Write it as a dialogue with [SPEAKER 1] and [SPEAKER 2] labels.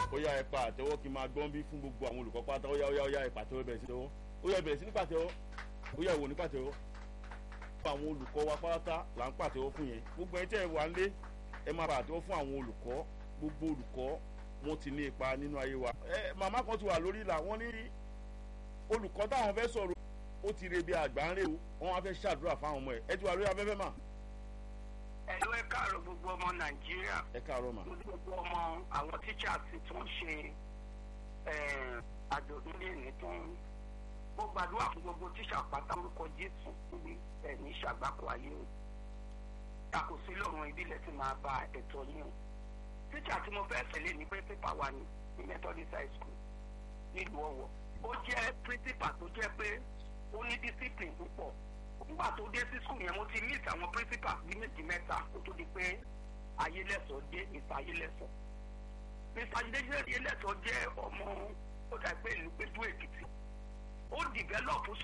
[SPEAKER 1] ó yá ẹ pa àtẹ́wọ́ kí n máa gbọ́n bí fún gbogbo àwọn olùkọ́ pátá ó yá ó yá ó yá ẹ pàtẹ́wọ́ bẹ̀rẹ̀ sí tẹ́wọ́ ó yá ẹ bẹ̀rẹ̀ sí ní pàtẹ́wọ́ ó yá ìwò ní pàtẹ́wọ́ àwọn olùkọ́ wa pátá là ń pàtẹ́wọ́ fún yẹn gbogbo ẹ tẹ́ ẹ wà ń lé ẹ máa pàtẹ́wọ́ fún àwọn olùkọ́ gbogbo olùkọ́ wọn ti ní ipa nínú ayé wa ẹ màmá kan ti wà lórí ìlà wọn ní olùkọ́ táwọn fẹ́ sọ̀rọ̀ ó ti rebi àgbà ń rè o wọn wá fẹ́ ṣàdúrà fáwọn ọmọ ẹ ẹ ti wà lórí afẹ́fẹ́ mà.
[SPEAKER 2] ẹ ló ẹ káàárọ̀ gbogbo ọmọ nàìjíríà
[SPEAKER 1] ẹ káàárọ̀ mà.
[SPEAKER 2] gbogbo ọmọ àwọn teachers tó ń ṣe àjọ̀dún lẹ́ni tó ń mo gbàdúrà fún gbogbo tíṣà pátá orúkọ jésù níbi ẹ̀ní ṣàgbákò ayé o takò sí lọ́rùn ìbílẹ̀ tí máa ba ẹ̀tọ́ yín o tíṣà tí mo fẹ́ tẹ̀lé ní pé pépà wà ní ní methodist high school nílùú ọ̀wọ̀ ó jẹ́ principal tó jẹ́ pé ó ní discipline púpọ̀ nígbà tó dé sí school yẹn mo ti meet àwọn principal bí méjì mẹ́ta kó tó di pé ayélẹ́sọ̀ dé mr ayélẹ́sọ̀ mr ayélẹ́sọ̀ jẹ́ ọmọ ó dà pé ìlú péjú èkìtì ó develop